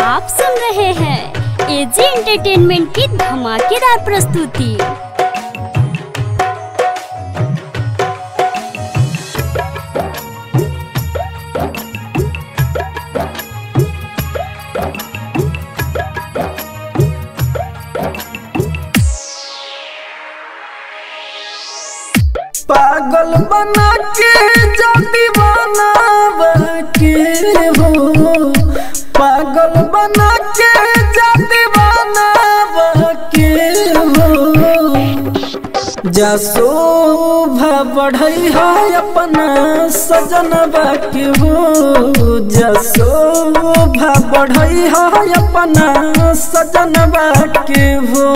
आप सुन रहे हैं एजी एंटरटेनमेंट की धमाकेदार प्रस्तुति पागल बना के जो दीवाना के हो पागल बना के जो दीवाना के हो जा शोभा बढ़ई है अपना सजन के हो जा शोभा बढ़ई है अपना सजन के हो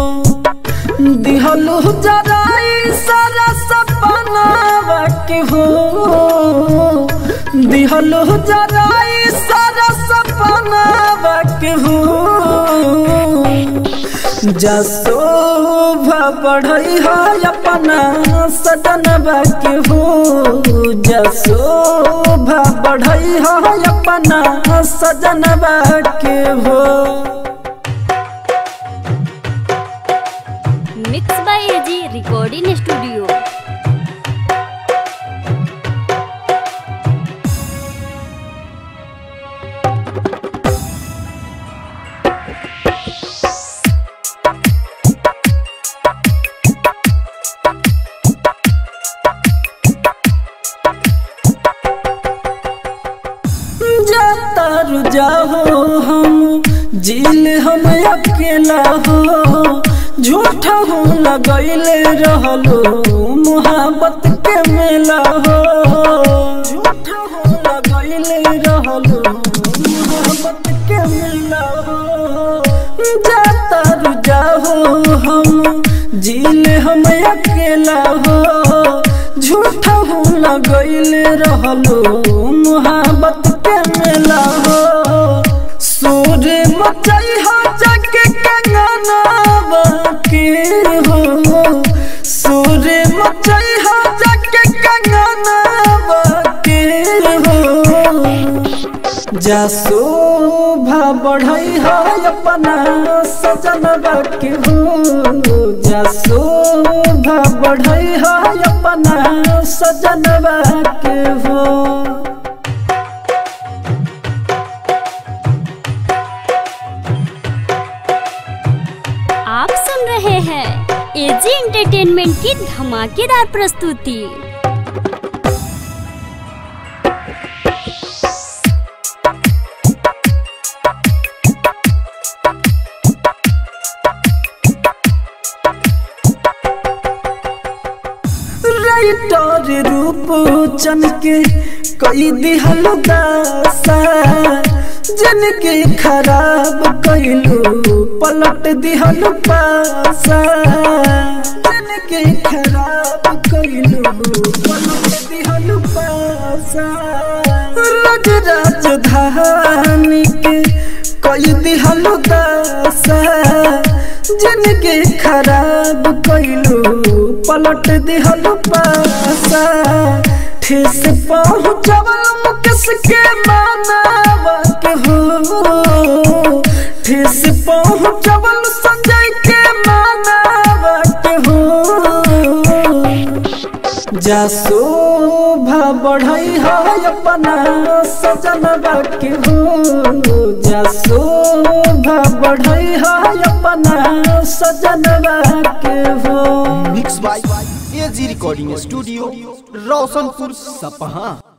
दिहलु जराई सारा सपना के हो दिहलु जराई सारा सपना के हो जसोभा बढ़ई है अपना सदन के हो जसोभा बढ़ई है अपना सजन के हो mix by AG recording studio जातर जाहो हम जिल हम अकेला हो झूठा हो लगैले रहलो मोहब्बत के मेला हो झूठा हो लगैले रहलो मोहब्बत के मेला हो जातर जाहो हम जिल हम अकेला हो झूठा हो लगैले रहलो मोहब्बत के मेला हो सूर्य मचई हो जग कंगना के हो सूर्य मचई हो जग कंगना के हो जा शोभा बढ़ई है अपना सजन के हो जा शोभा बढ़ई है अपना सजन के हो आप सुन रहे हैं एजी एंटरटेनमेंट की धमाकेदार प्रस्तुति राइटर रूप चन के कई दिहल दासा जिनके खराब कैलू पलट दिहल पासा जिनके खराब कैलू पलट दिहल पासा रज राजधानी के कई दिहल दासा जिनके खराब कैलू पलट दिहल पासा ठेस पहुँचवल मुकेश के मानवा के हो ठेस पहुँचवल संजय के मानवा के हो जा शोभा बढ़ई है अपना सजन के हो जा शोभा बढ़ई है अपना सजन के हो mix by AG recording studio Roshanpur सपहा